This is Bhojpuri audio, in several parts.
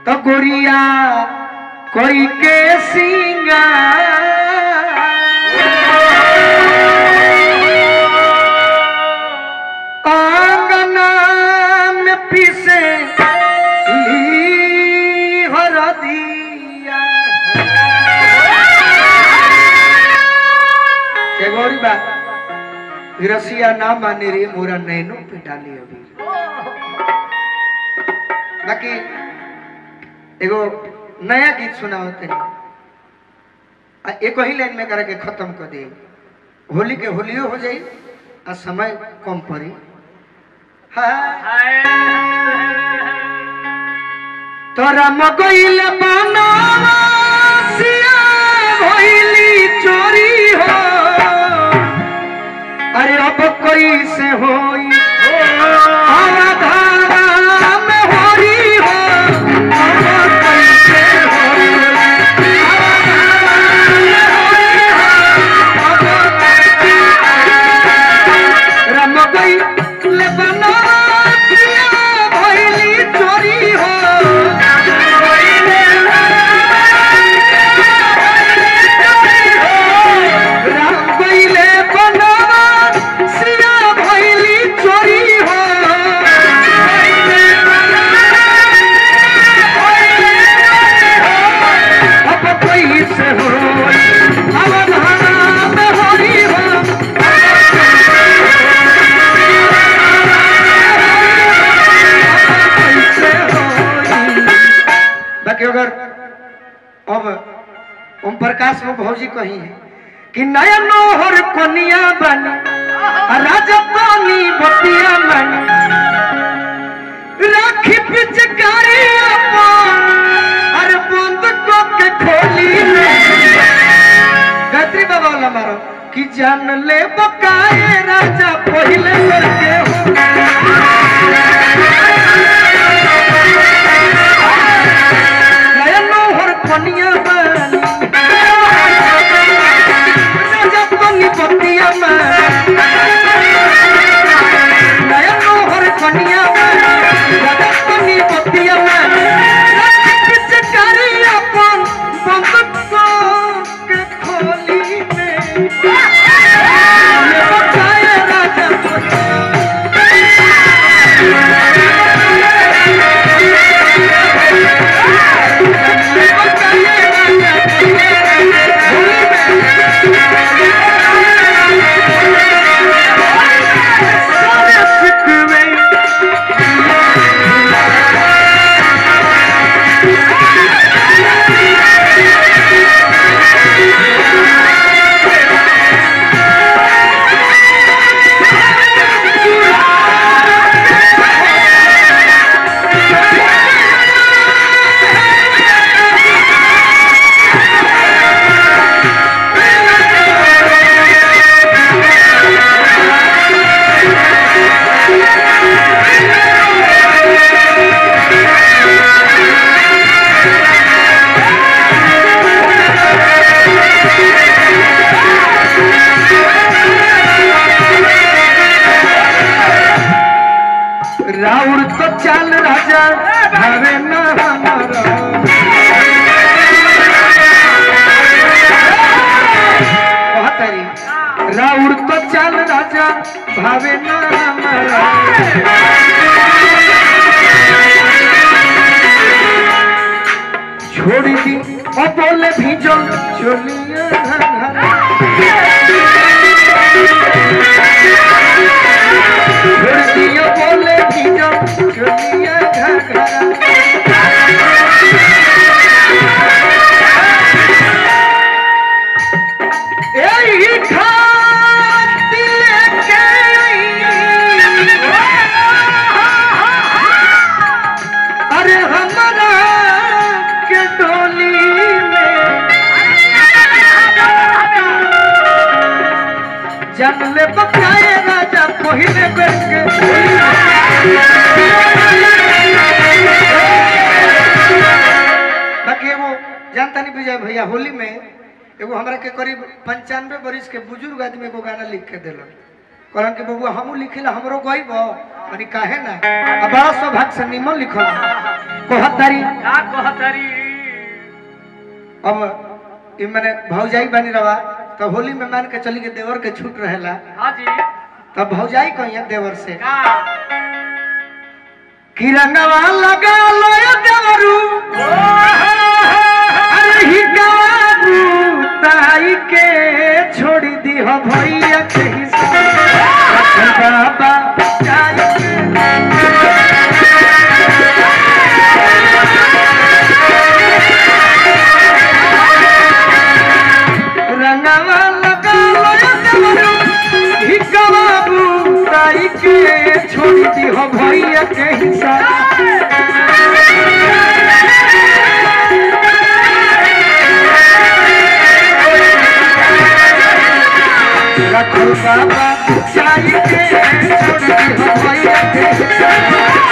तो गोरिया कोई के सिंगा आंगना में पीसे ली हरदिया के गौरी बा रसिया ना माने रे मोरा नैनो पे डाली अभी बाकी एगो नया गीत सुनाओ तनी आ एक ही लाइन में करके खत्म कर दे होली के होलियो हो जाई आ समय कम पड़ी हाँ तोरा मगइल बनासिया भइली चोरी हो अरे अब कोई से होई आराधारा में होरी हो अब कोई से होई रम गई ले बनासिया भइली चोरी हो राम गइले बनासिया भइली चोरी हो अब कोई से होई अवधारा में होरी हो कैसे होई बाकी अगर अब ओम प्रकाश में भौजी कही है कि नया नोहर कोनिया बनी आ राजा पानी बतिया बनी राखी पिचकारी अपन अरे बंद को के खोली में गायत्री बाबा वाला मारो कि जान ले बकाए राजा पहले करके हो नया नोहर कोनिया बनी राजा पानी बतिया बनी नया नोहर कोनिया बनी राजा पानी बतिया बनी राखी पिचकारी अपन बंद को के खोली में ले बकाए राजा पहले राउर तो चाल राजा भावे न हमारा कहतरी राउर तो चाल राजा भावे न हमारा छोड़ दी और बोले भीजो चलिए घघरा छोड़ दियो बोले भीजो चलिए घघरा एही खातिर के अरे हमरा के डोली में जन ले बकाए राजा पहिले बेर के बाकी एगो जानता नहीं विजय भैया होली में एगो हमरा के करीब पंचानवे बरिस के बुजुर्ग आदमी एगो गाना लिख के दिलन कहलन कि बबुआ हमू लिखिला हमरो गइब अरे काहे ना अब बड़ा सौभाग्य से निमन लिखल कहतारी का कहतरी अब ई मने भौजाई बनी रवा तो होली में मान के चली के देवर के छूट रहेला हाँ जी तब भौजाई कहिए देवर से का कि रंगवा लगा लो ये देवरू अरे ही गाबू ताई के छोड़ दी हो भैया के हिस्सा बाबा जाई के रंगवा लगा लो ये देवरू ही गाबू ताई के छोड़ दी हो भैया के हिस्सा रखो बाबा चाहिए छोड़ दी हो भैया के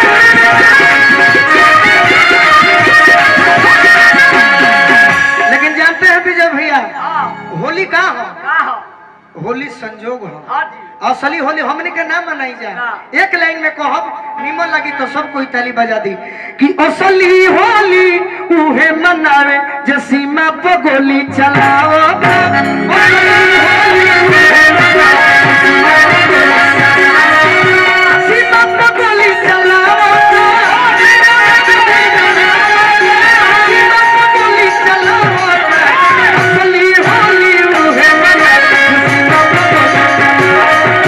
लेकिन जानते हैं विजय भैया हाँ होली कहाँ हो का हो होली संजोग हो हाँ जी असली होली हमने के नाम मनाई जाए हाँ। एक लाइन में कहब निमन लगी तो सब कोई ताली बजा दी कि असली होली उहे मनावे जे सीमा पे गोली चलाओ असली होली उहे मनावे, सीमा पे गोली चलाओ सीमा पे गोली चलाओ असली होली उहे मनावे जे सीमा पे गोली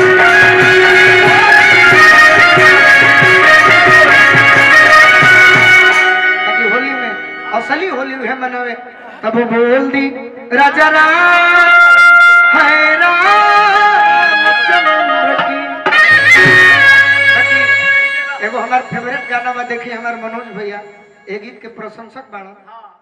ताकि होली में असली होली है मनावे तब वो बोल दी राजा राम है रामचंद्र की ताकि एगो हमार फेवरेट गाना में देखी हमार मनोज भैया ए गीत के प्रशंसक बाड़ा हाँ